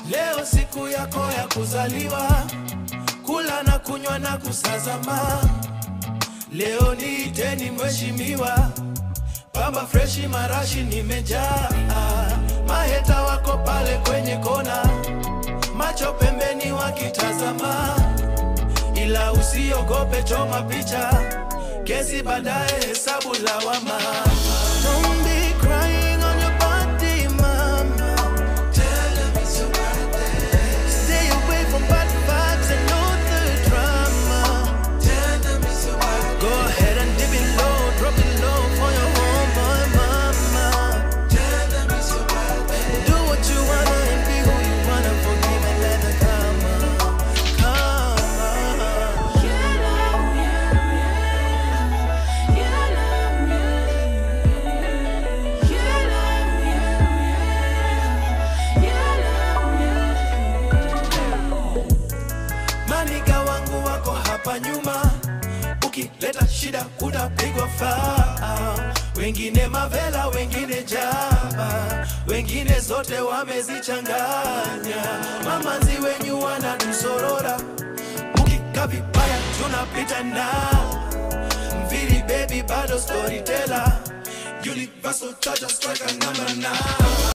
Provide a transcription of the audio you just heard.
Leo siku yako ya kuzaliwa, kula na kunywa na kusazama. Leo niiteni mheshimiwa, pamba freshi marashi nimejaa. Maheta wako pale kwenye kona, macho pembeni wakitazama, ila usiogope, choma picha, kesi baadaye, hesabu lawama. Don't be crying on your birthday, mama. Tell them it's your birthday. Stay away from bad vibes and all the drama. Tell them it's your birthday. Go ahead and dip it low, drop it low for your homeboy mama. Tell them it's your birthday. Do what you wanna and be who you wanna. Forgive and let the karma come. Maniga wangu wako hapa nyuma, ukileta shida utapigwa faa. Wengine mavela, wengine jaba, wengine zote wamezichanganya. Mamanzi wenyu wanatusorora, ukika vibaya tunapita na mviri baby, bado storyteller, universal charger striker number nine.